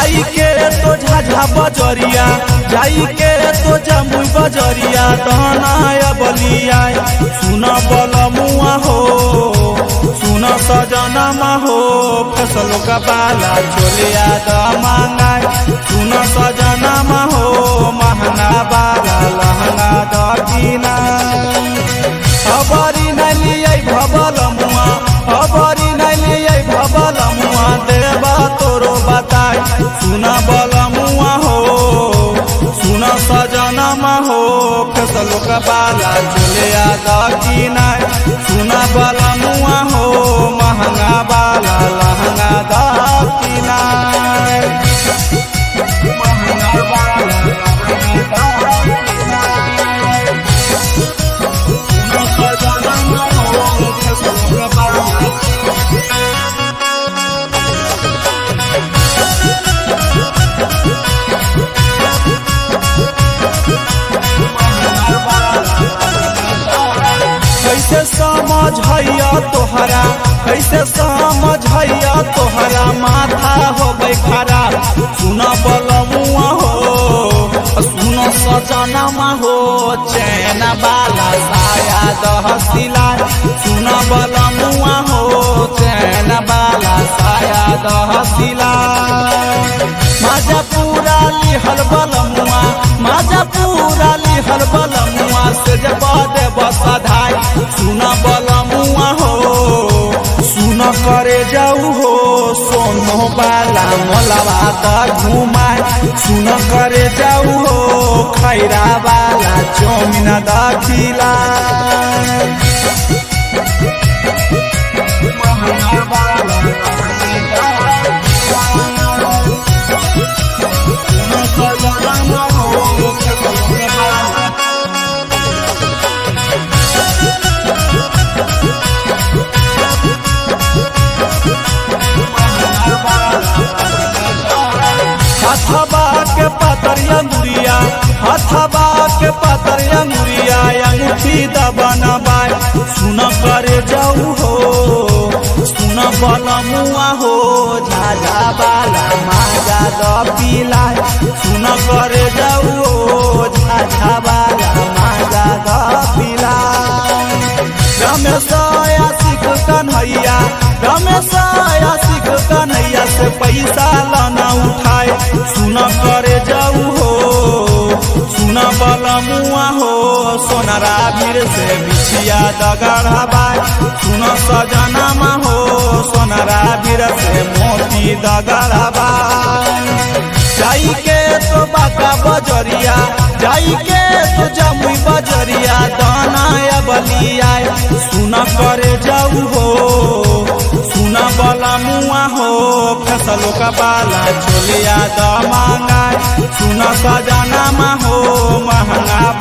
जाई के तो झाझा बजरिया जाई के तो जमुई बजरिया दहनाया बलिया सुन बल मुआ हो सुन सजनमा हो फसल का बाला चोलिया द मांगाय सुन सजनमा हो महंगा बाला लहंगा द कीना खबरी नलियै भबल मुआ खबरी नलियै भबल मुआ देवा तोरो बताय सुन बल मुआ हो सुन सजनमा हो फसल का बाला चोलिया द कीनाय सुन बल मुआ हो महंगा बाला लहंगा द कीनाय महंगा बाला लहंगा द कैसे समझ हैया तोहरा कैसे समझ हैया तोहरा माथा हो खराब सुन बलमुआ हो सुन सजनमा हो चैन बाला साया दहसिला सुन बलमुआ हो चैन बाला साया दहसिला माजा पूरा लिहल बलमुआ माजा पूरा लिहल बलमुआ से जब देव सधाय सुन बलमुआ हो सुन करे जाऊ हो सोनो बाला मोलवा त घुमाय सुन करे जाऊ हो खैरा बाला चौमिन दखिला हथबा के पतरिया मुरिया हथबा के पतरिया मुरिया अंगूठी दबना बाय सुन करे जाऊ हो सुन बलमुआ हो झाझा बाला माजा द पीला सुन करे जाऊ हो झाझा बाला माजा द पीला रमेश आशिक कन्हैया रमेश आशिक कन्हैया से पैसा लाना उठाए सुन करे जाऊ हो सुन बलमुआ हो सोनरा भीर से बिछिया दगड़ा बाय सुन सजनमा हो सोनरा भीर से मोती दगड़ा बाय जाई के तो बाका बजरिया जाई के तो जमुई बजरिया दाना बलिया सुन करे जाऊ हो सुन बला मुआ हो फसल का बाला चोलिया द मांगाय सुन सजना हो महंगा